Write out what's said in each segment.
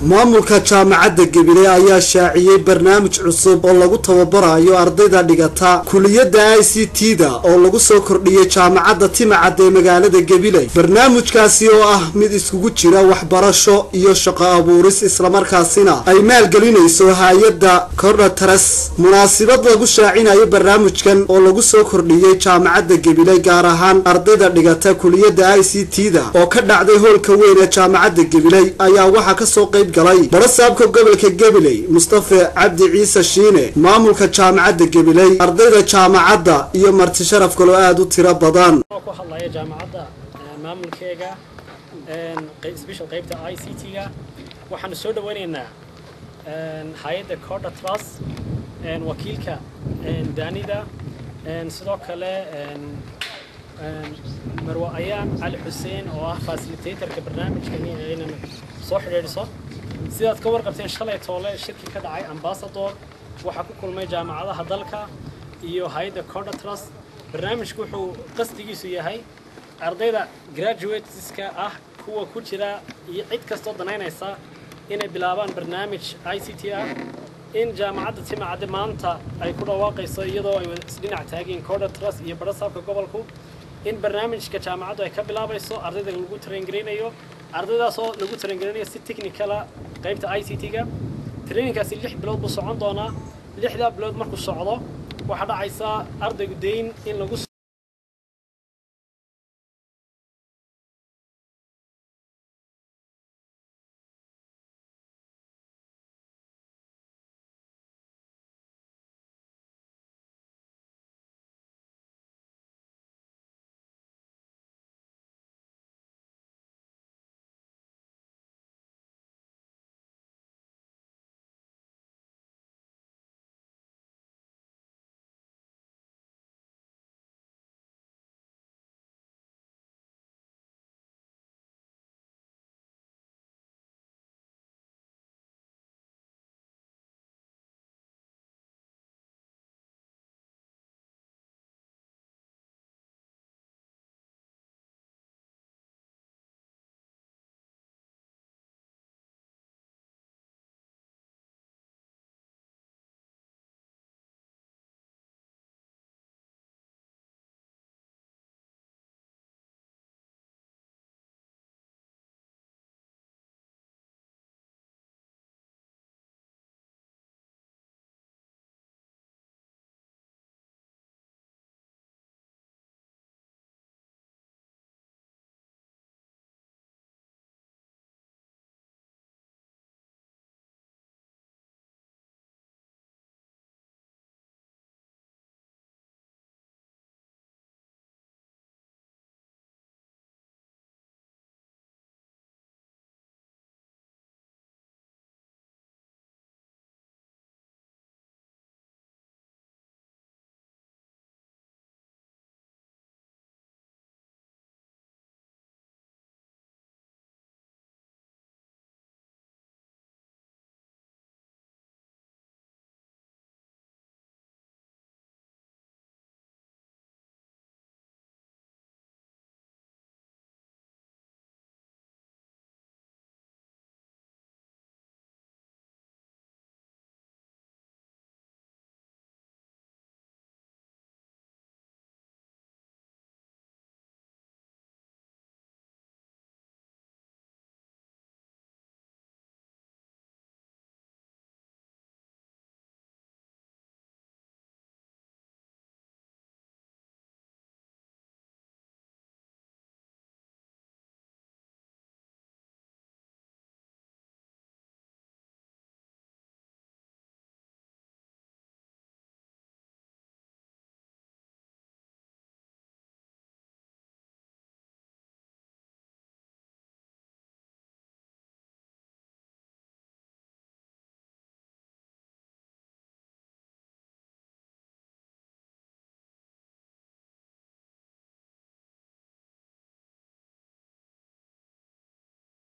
maamulka jaamacadda gebile ayaa shaaciyey barnaamij cusub oo lagu tababarayo ardayda dhigata kuliyadda i c t da oo lagu soo kordhiyey jaamacadda timacad ee magaalada gabiley barnaamijkaasi oo ah mid iskugu jira waxbarasho iyo shaqo abuuris islamarkaasina ay maalgelinayso hay-adda kordhataras munaasibad lagu shaacinayo barnaamijkan oo lagu soo kordhiyey jaamacadda gabiley gaar ahaan ardayda dhigata kuliyadda i c t da oo ka dhacday hoolka weyn ee jaamacadda gabiley ayaa waxaa kasoo qayb galay barasaabka gobolka gabiley mustafe cabdi ciise shiine maamulka jaamacadda gabiley ardayda jaamacadda iyo marti sharaf kaloo aada u tiro badan ku hadlaya jaamacadda maamulkeega special qaybta i c t-ga waxaanu soo dhaweynaynaa hay-adda corda trust wakiilka daanida sidoo kale marwa ayaan cali xuseen oo ah facilitatorka barnaamijkani inaan soo xidhiidhso sidaad ka warqabteen shalay toole shirki ka dhacay ambasador waxaa ku kulmay jaamacadaha dalka iyo hay-adda corda trust barnaamijku wuxuu qasdigiisu yahay ardayda graduateska ah kuwa ku jira iyo cid kastoo danaynaysa inay bilaabaan barnaamij i c t ah in jaamacadda timacadde maanta ay ku dhawaaqayso iyadoo ay isdhinac taageen corda trust iyo barasaabka gobolku in barnaamijka jaamacaddu ay ka bilaabayso ardayda lagu traingaraynayo ardaydaasoo lagu traingaraynayo si technicala qaybta i c t-ga trainingkaasi lix bilood buu socon doonaa lixdaa bilood markuu socdo waxaa dhacaysa ardaygu dayn in lagu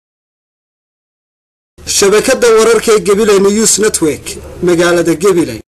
shabakada wararka ee gabiley news network magaalada gabiley